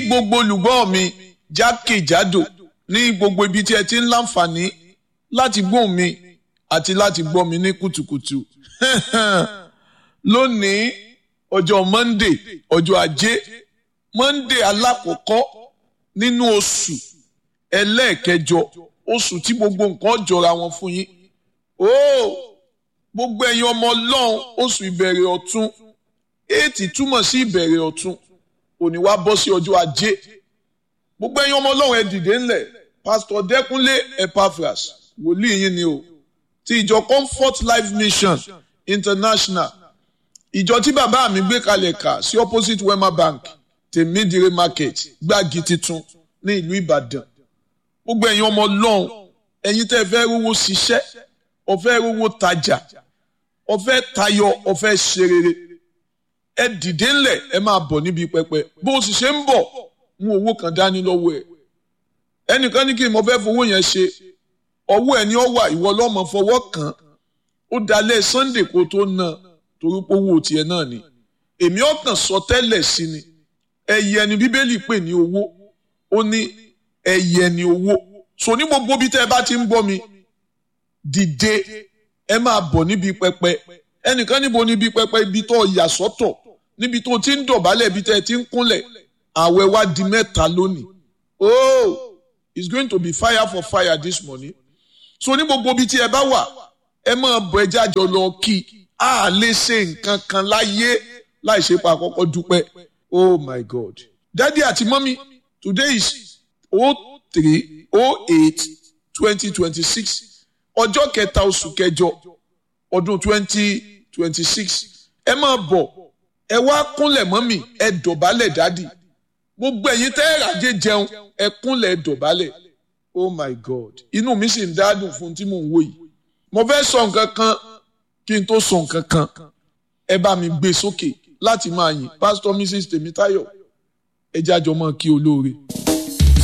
gbogbo olùgbọ́ mi jákèjádò ní gbogbo ibi tí ẹ ti ń láǹfààní láti gbóhùn mi àti láti gbọ́ mi ní kùtùkùtù lónìí ọjọ́ monday ọjọ́ ajé monday alákọ̀ọ́kọ́ nínú oṣù ẹlẹ́ẹ̀kẹjọ oṣù tí gbogbo nǹkan jọra wọn fún yín ooo gbogbo ẹ̀yin ọmọ ọlọ́run oṣù ìbẹ̀rẹ̀ ọ̀tun éètì túmọ̀ sí ìbẹ̀rẹ̀ ọ̀tun òní wá bọ́ sí ọjọ́ ajé gbogbo ẹ̀yin ọmọ ọlọ́run ẹ dìde ńlẹ̀ pásítọ̀ dẹ́kunlé epaphras wòlíì yín ni o ti ìjọ comfort life mission international ìjọ tí bàbá mi gbé kalẹ̀ kà sí opposite wema bank tèmídìrí market gbági titun ní ìlú ìbàdàn gbogbo ẹ̀yin ọmọ ọlọ́run ẹ̀yin tẹ́ fẹ́ rówó ṣiṣẹ́ ọ̀fẹ́ rówó tajà ọ̀fẹ́ tayọ ọ̀fẹ́ ṣe rere ẹ dìde ńlẹ̀ ẹ máa bọ̀ níbi pẹpẹ bó o sì ṣe ń bọ̀ mú owó kan dání lọ́wọ́ ẹ̀ ẹnìkan ní kí n mọ fẹ́ fowó yẹn ṣe ọwọ́ ẹ̀ ní ọ wà ìwọ lọ́mọ fọwọ́ kàn ó dalẹ̀ sunday kó tó ná torí pé owó tiẹ̀ náà ni èmi ọ̀tàn sọ tẹ́lẹ̀ sí ni ẹyẹ ni bíbélì pè ní owó ó ní ẹyẹ ni owó so ní gbogbo bí tẹ́ ẹ bá ti ń gbọ́ mi dìde ẹ máa bọ̀ níbi pẹpẹ ẹnìkan níbo níbi pẹpẹ ibi tó yà sọ́tọ̀ níbi tó ti ń dọ̀bálẹ̀ ibi tẹ́ ẹ ti ń kúnlẹ̀ àwẹ̀ wá di mẹ́ta lónìí oh it's going to be fire for fire this morning so ní gbogbo ibi tí ẹ bá wà ẹ máa bọ̀ ẹ jájọ lọ kí a lè ṣe nǹkan kan láyé láì ṣe pa àkọ́kọ́ dúpẹ́ oh my god daddy àti mọ́mí today is oh three oh eight twenty twenty six ọjọ́ kẹta oṣù kẹjọ ọdún twenty twenty six ẹ máa bọ̀ ẹ wá kúnlẹ̀ mọ́mí ẹ dọ̀bálẹ̀ dádì gbogbo ẹ̀yin tẹ́ ẹ ràjẹ́ jẹun ẹ kúnlẹ̀ ẹ dọ̀bálẹ̀ oh my god inú mi sì ń dádùn fún tí mò ń wò yìí mo fẹ́ sọ nǹkan kan kí n tó sọ nǹkan kan ẹ bá mi gbé sókè láti máa yìn pásítọ̀ mrs tèmítáyọ̀ ẹ jájọ mọ́ kí olóore.